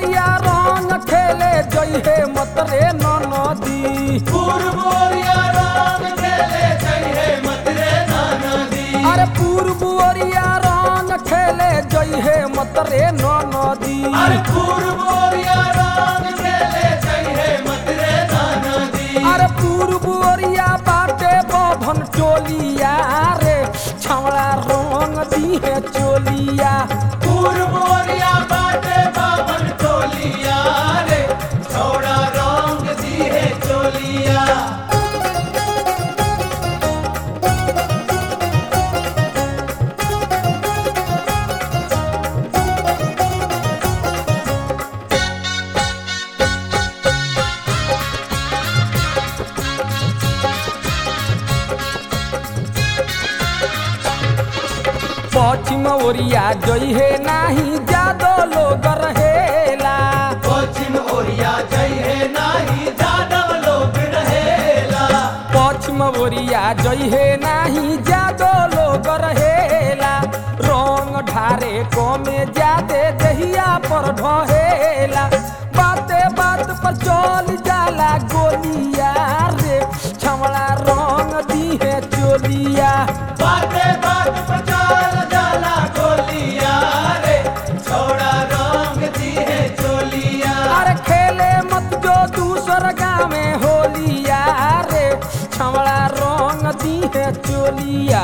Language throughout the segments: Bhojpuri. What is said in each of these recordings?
ओरिया रंग खेले जइहे मत रे नदी पूर्वोरिया रंग खेले जइहे मत रे नाना दी अरे पूर्व ओरिया रंग खेले जइहे मत रे नदी अरे पूर्वोरिया रंग खेले जइहे मत रे नाना दी अरे पूर्व ओरिया बाटे बभन टोलिया रे छवड़ा रंग दिहे चोलिया पूर्वोरिया बाटे बाबन टोलिया रे छोड़ा रंग दिए चोलिया पश्चिम ओरिया जइहे नाही जादो लोग रहेला पश्चिम ओरिया जइहे नाही जादव लोग रहेला पश्चिम ओरिया जइहे नाही जादो लोग रहेला रंग ढारे कमे जादे दहिया पर ढहेला बाते बात पर चल जाला गोलिया रे छमड़ा रंग दिहे चोलिया बाते बात पर चाल जाला गोलिया रे छोड़ा रंग दिए चोलिया अरे खेले मत जो दूसर गाँव में होलिया रे छमड़ा रंग दिहे चोलिया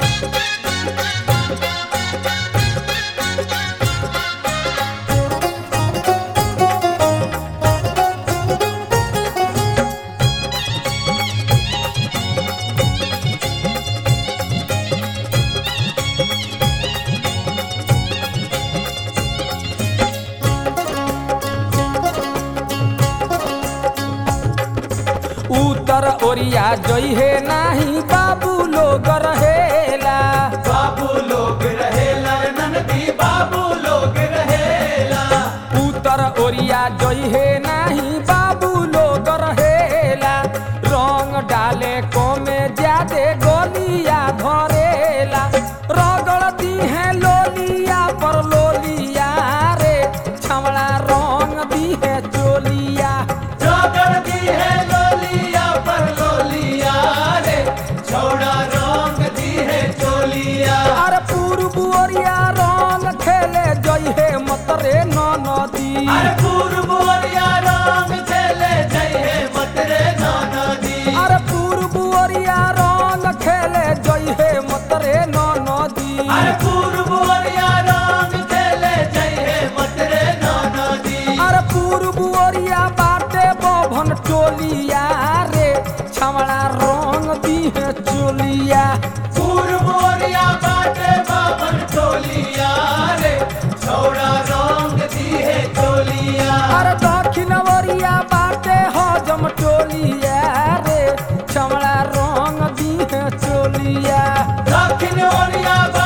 उत्तर ओरिया जइहे नाही बाबू लोग रहेला बाबू लोग रहेला ननदी बाबू लोग रहेला उत्तर ओरिया जइहे नाही बाबू लोग रहेला रंग डाले कमे जादे गोलिया धरेला रगड़ दिहे लोलिया पर लोलिया रे छमड़ा रंग दिहे चोलिया जोगड़ दी है लोलिया पर लोलिया रे छोड़ा रंग दी है चोलिया अरे पूर्व ओरिया रंग खेले जइहे मत रे नदी अरे पूर्वोरिया रंग खेले जइहे मत रे नाना दी अरे पूर्व ओरिया रंग खेले जइहे मत रे नदी अरे पूर्वोरिया रंग खेले जइहे मत रे नाना दी अरे पूर्व ओरिया बाटे बभन टोलिया रे छमड़ा रंग दिहे चोलिया पूर्वोरिया बाटे बाबन टोलिया रे छोड़ा रंग दी है चोलिया अरे दक्षिण ओरिया बाटे हजम टोलिया रे छमड़ा रंग दिहे चोलिया दक्षिण ओरिया